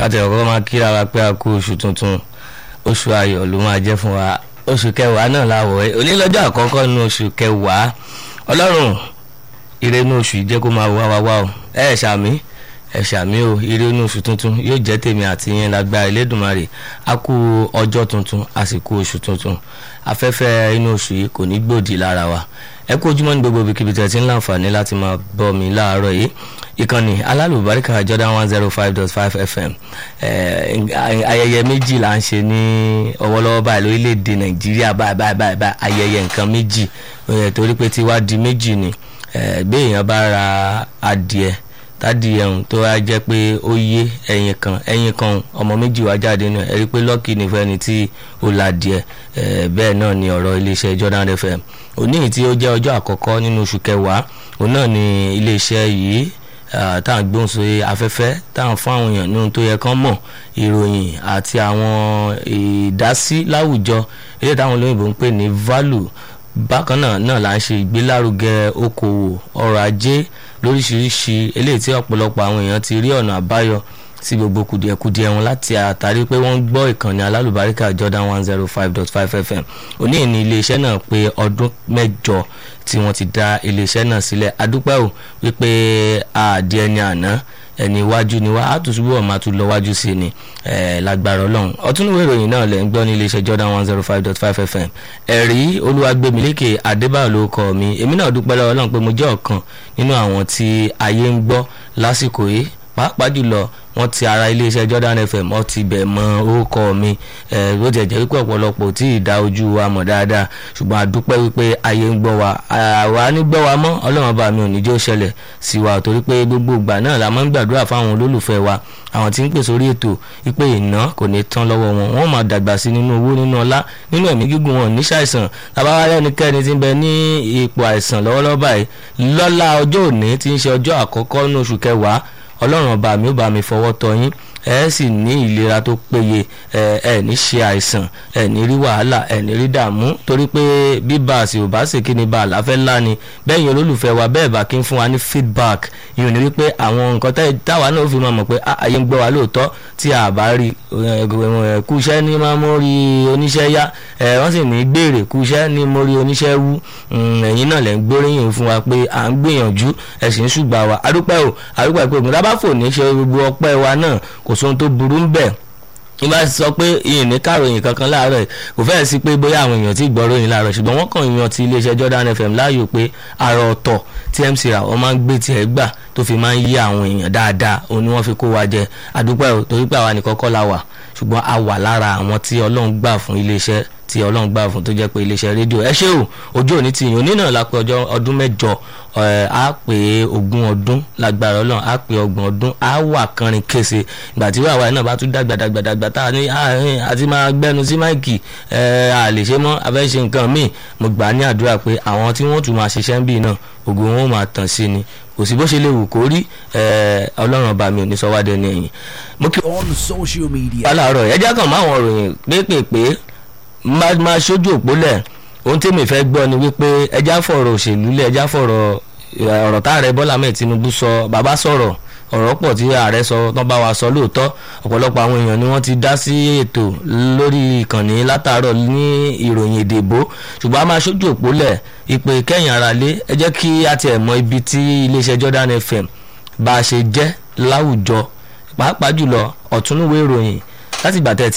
káti ọ̀kọ́ máa kíra wa pé a kú oṣù tuntun oṣù ayọ̀ ló máa jẹ́ fún wa oṣù kẹwàá náà láwọ̀ ẹ́ onílọ́jọ́ àkọ́kọ́ nínú oṣù kẹwàá ọlọ́run ire inú oṣù yìí jẹ́ kó máa wá wá wá o ẹ ẹ̀ ṣàmì ẹ̀ ṣàmì o ire inú oṣù tuntun yóò jẹ́ tèmi àti yẹn lágbára Elédùmarè a kú ọjọ́ tuntun a sì kú oṣù tuntun afẹ́fẹ́ inú oṣù yìí kò ní gbòdì lára wa ẹ kú ojúmọ́ ní gbogbo ibikíbi tẹ́ ti ń láǹfààní láti máa bọ́ mi láàárọ̀ yìí ìkànnì alálùbáríkà Jordan one zero five dot five FM ayẹyẹ méjì là ń ṣe ní ọwọ́lọ́wọ́ báyìí lórílẹ̀‐èdè Nàìjíríà báyìí báyìí báyìí báyìí ayẹyẹ nǹkan méjì torí pé tiwa di méjì ni bí èèyàn bá ra adìẹ tádìẹ ọ̀hún tó wá jẹ́ pé ó yé ẹyin kan ẹyin kan ọmọ méjì wá jáde náà ẹ rí i pé lọ́ọ̀kì nífẹ̀ẹ́ tí ó la díẹ̀ bẹ́ẹ̀ náà ni ọ̀rọ̀ iléeṣẹ́ Jordan FM òní yìí tí ó jẹ́ ọjọ́ àkọ́kọ́ nínú oṣù kẹwàá òun náà ni iléeṣẹ́ yìí tá à ń gbóhùn sórí afẹ́fẹ́ tá à ń fún àwọn èèyàn nínú tó yẹ kán mọ̀ ìròyìn àti àwọn ìdásí láwùjọ ilé táwọn olóyìnbó ń pè ní value bákan náà náà là ń ṣe ìgbélárugẹ okòwò ọrọ̀ ajé lóríṣiríṣi eléyìí tí ọ̀pọ̀lọpọ̀ àwọn èèyàn ti rí ọ̀nà àbáyọ sí gbogbo kùdìẹ̀kudiẹ wọn láti àtàrí pé wọ́n ń gbọ́ ìkànnì alálùbáríkà Jordan one zero five dot five FM òní ní iléeṣẹ́ náà pé ọdún mẹ́jọ tí wọ́n ti dá iléeṣẹ́ náà sílẹ̀ adúpẹ́ ò wípé àdí ẹni àná ẹni iwájú ni wá á tún ṣubú ọ̀ máa tún lọ wájú sí ni lágbára ọlọ́run ọtúnúwé ìròyìn náà lẹ́ ń gbọ́ ní iléeṣẹ́ Jordan one zero five dot five FM ẹ̀rí olúwàgbẹ̀mílẹ́kẹ̀ adébáyọ̀ ló kọ́ mi èmi náà dúpẹ́ lọ́wọ́ ọlọ́run pé mo jẹ́ ọ̀kan nínú àwọn tí ayé ń gbọ́ lásìkò yìí pàápàá jùlọ wọ́n ti ara iléeṣẹ́ Jordan FM wọ́n ti bẹ̀ mọ orúkọ mi bó tiẹ̀ jẹ́ wípé ọ̀pọ̀lọpọ̀ tí ì dá ojú wa mọ̀ dáadáa ṣùgbọ́n àdúpẹ́ wípé ayé ń gbọ́ wa àwa ní gbọ́ wa mọ́ ọlọ́run bá mi ò ní jẹ́ ó ṣẹlẹ̀ sí wa torí pé gbogbo ìgbà náà la máa ń gbàdúrà fáwọn olólùfẹ́ wa àwọn tí ń pè sórí ètò wípé iná kò ní tán lọ́wọ́ wọn wọ́n máa dàgbà sí nínú owó nínú ọlá nínú ẹ̀mí gígùn wọn ní ṣàìsàn tàbá ẹnikẹ́ni tí ń bẹ ní ipò àìsàn lọ́wọ́lọ́wọ́ báyìí lọ́lá ọjọ́ òní tí ń ṣe ọjọ́ àkọ́kọ́ ní oṣù kẹwàá ọlọ́run ọba mi ó bá mi fọwọ́ tọ́ yín ẹ sì ní ìlera tó péye ẹ ẹ ní ṣe àìsàn ẹ ní rí wàhálà ẹ ní rí dààmú torí pé bíbá àsì ò bá sì kí ni bá àláfẹ́ ńlá ni bẹ́ẹ̀ yẹn olólùfẹ́ wa bẹ́ẹ̀ bá kí ń fún wa ní feedback ìyẹn ní wípé àwọn nǹkan táwa náà fi máa mọ̀ pé ayé ń gbọ́ wa lóòótọ́ tí a bá rí kú iṣẹ́ ní máa mú rí oníṣẹ́ yá ẹ wọ́n sì ní gbèrè kú iṣẹ́ ní mo rí oníṣẹ́ wú ẹ̀yin náà lẹ́ ń gbóríyìn fún wa pé à ń gbìyànjú ẹ̀ sì ń ṣùgbà wa adúpẹ́ o adúpẹ́ pé ògùn tábàfò ní ṣe gbogbo ọpẹ́ wa náà kò sóhun tó burú ń bẹ̀ ní bá sọ pé ìyìn ní kàròyìn kankan láàárọ̀ kò fẹ́ẹ̀ sí pé bóyá àwọn èèyàn ti gbọ́ ròyìn láàárọ̀ ṣùgbọ́n wọ́n kàn yan ti iléeṣẹ́ Jordan FM láàyò pé àrò ọ̀tọ̀ tí MC ra wọ́n máa ń gbé tiẹ̀ gbà tó fi máa ń yí àwọn èèyàn dáadáa òun ni wọ́n fi kó wa jẹ àdúpẹ́ ò torí pé àwa nìkan kọ́ la wà ṣùgbọ́n a wà lára àwọn tí Ọlọ́run gbà fún iléeṣẹ́ tí Ọlọ́run gbà fún tó jẹ́ pé iléeṣẹ́ rédíò ẹ ṣé o ojú òní ti yàn onínà la pé ọjọ́ ọdún mẹ́jọ á pé ogún ọdún lágbára Ọlọ́run á pé ọgbọ̀n ọdún á wà kánrin kése ìgbà tí wàá náà bá tún dàgbà dàgbà dàgbà tá a ní àti máa gbẹnu sí máìkì a lè ṣe mọ́ a fẹ́ ṣe nǹkan míì mo gbà ní àdúrà pé àwọn tí wọ́n tún máa ṣiṣẹ́ ń bì náà ògo wọn ò máa tàn sí ni kò sí bó ṣe lè wù kó rí ọlọ́run ọba mi ò ní sọ wá dẹni ẹ̀yìn. mo kí on social media. aláàárọ̀ ẹja kan máa wọn ròyìn pépèpé máa ṣojú òpólẹ̀ ohun tí mi fẹ́ gbọ́ ni wípé ẹja fọ̀rọ̀ òṣèlú lẹ̀ ẹja fọ̀rọ̀ ọ̀rọ̀ tá ààrẹ Bọ́lá mẹ́ẹ̀ Tinubu sọ bàbá sọ̀rọ̀ ọ̀rọ̀ pọ̀ tí ààrẹ sọ tán bá wa sọ lóòótọ́ ọ̀pọ̀lọpọ̀ àwọn èèyàn ni wọ́n ti dá sí ètò lórí ìkànnì látàárọ̀ ní ìròyìn èdèbó ṣùgbọ́n a máa ṣojú òpólẹ̀ ìpè kẹ́yìn ara lé ẹ jẹ́ kí a tiẹ̀ mọ ibi tí iléeṣẹ́ Jordan FM bá a ṣe jẹ́ láwùjọ pàápàá jùlọ ọ̀túnúwé ìròyìn láti gbà tẹ̀